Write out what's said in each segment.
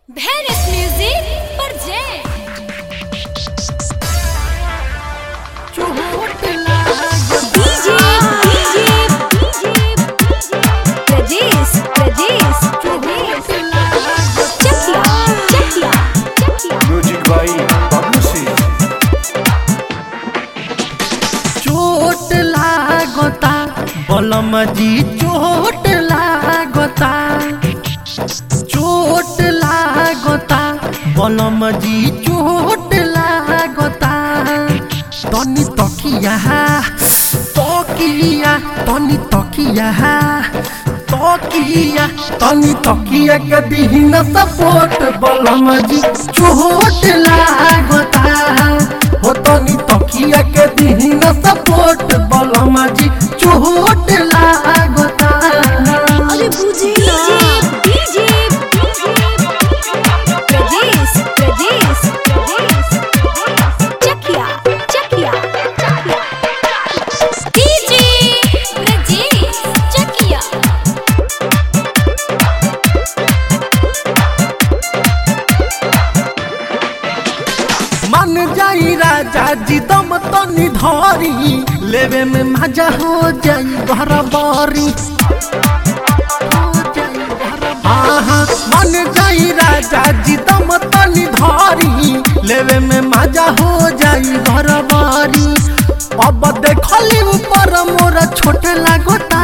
Venice Music present DJ DJ Pradesh Pradesh Pradesh Chakia Chakia Chakia music by Bablu Singh चोट लागता बलम जी चोट लागता चोट लागता बलम जी चोट लागता तनी तकिया तकिया तनी तकिया तकिया तनी तकिया के दीन सपोर्ट बलम जी चोट लागता हो तनी तकिया के दीन सपोर्ट बलम जी चोट लागता अरे बुझी ना DJ Pradesh Pradesh Pradesh Chakia Chakia Chakia DJ Pradesh Chakia मन जाई राजा जी दम तनी धरी लेवे में मजा हो जाई घर बारी आहा, मन जाई राजा जी दम तनी धरी लेवे में मजा हो जाई घर बारी अब देखली ऊपर मोरा छोटे लागता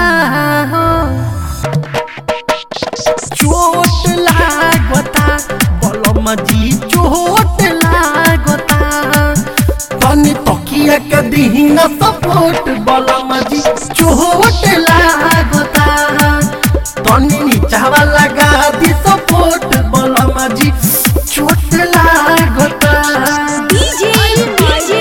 चोट लागता बलम जी चोट लागता तनी तकिया के दीन सपोर्ट बलम जी चोट लागता तनी नीचावा लगा दी सपोर्ट बलम जी चोट लागता DJ DJ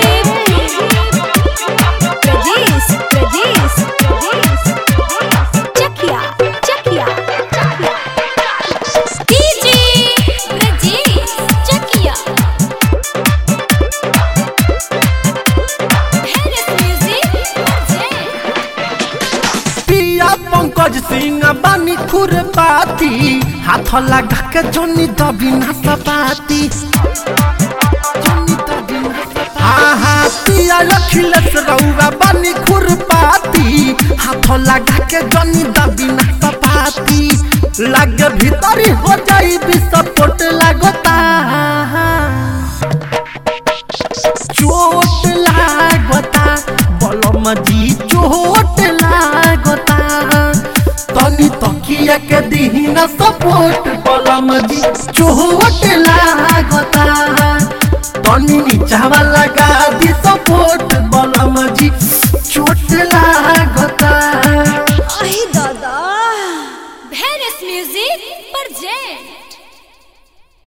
Pradesh Pradesh Pradesh Chakia Chakia Chakia DJ Pradesh Chakia Venice Music present पिया पंकज सिंह बानी खुरपाती हाथ लगा के जोनी दबी ना सपाती आहा पिया अखिलेश रउआ बानी खुरपाती हाथ लगा के जोनी दबी ना सपाती लगे भीतरी हो जाई विस्फोट लागता चोट लागता बलम जी चोट लागता तनी तकिया के दीन सपोर्ट बलम जी चोट लागता तनी नीचावा लगा दी सपोर्ट बलम जी चोट लागता अहे दादा Venice Music present